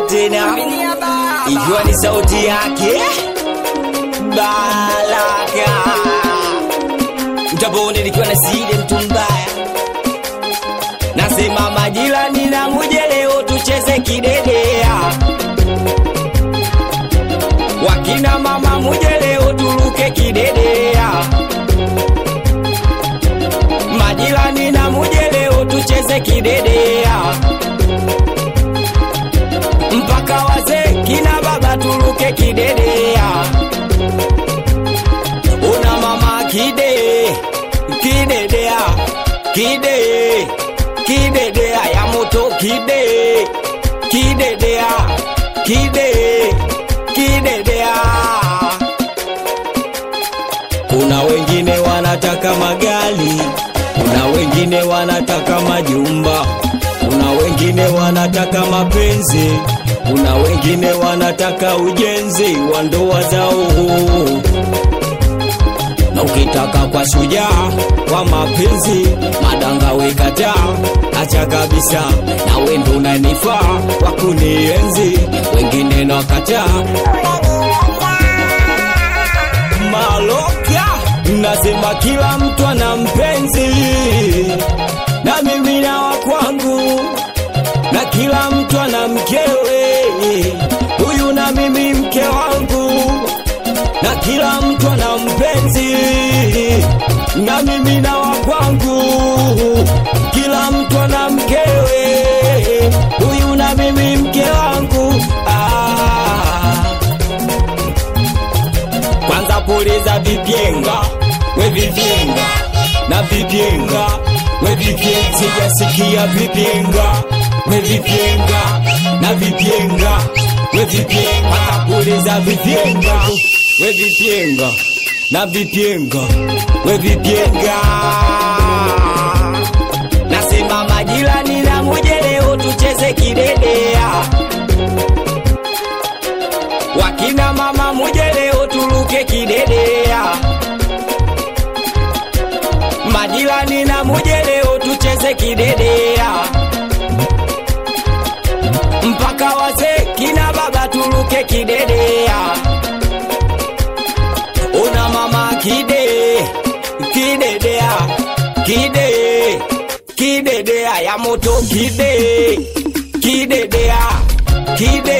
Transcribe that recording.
tena, ikiwa ni sauti yake Baraka mtabone nikiwa na side mtu mbaya, nasema majirani na muje leo tucheze kidedea, wakina mama muje leo turuke kidedea, majirani na muje leo tucheze kidedea, mpaka wazee kina baba turuke kidedea. Una mama kide kidedea kide kidedea ya moto kide kidedea kide kidedea. Kuna wengine wanataka magari, kuna wengine wanataka majumba, kuna wengine wanataka mapenzi, kuna wengine wanataka ujenzi wa ndoa zao na ukitaka kwa shujaa wa mapenzi madanga wekataa, acha kabisa, na wendo unanifaa wa kunienzi, wengine nakataa maloka. Nasema kila mtu ana mpenzi, na mimi na wa kwangu, na kila mtu ana mkewe, huyu na mimi mke wangu na kila mtu ana mpenzi, na mimi na wa kwangu, kila mtu ana mkewe, huyu na mimi mke wangu. Ah. Kwanza puliza vipyenga, we vipyenga na vipyenga, we vipyenga, sijasikia vipyenga, we vipyenga na vipyenga, we vipyenga, puliza vipyenga we vipyenga na vipyenga we vipyenga nasema majirani na muje leo tucheze kidedea wakina mama muje leo turuke kidedea majirani na muje leo tucheze kidedea mpaka wazee kina baba turuke kidedea una mama kide kidedea kide kidedea ya moto kide kidedea kide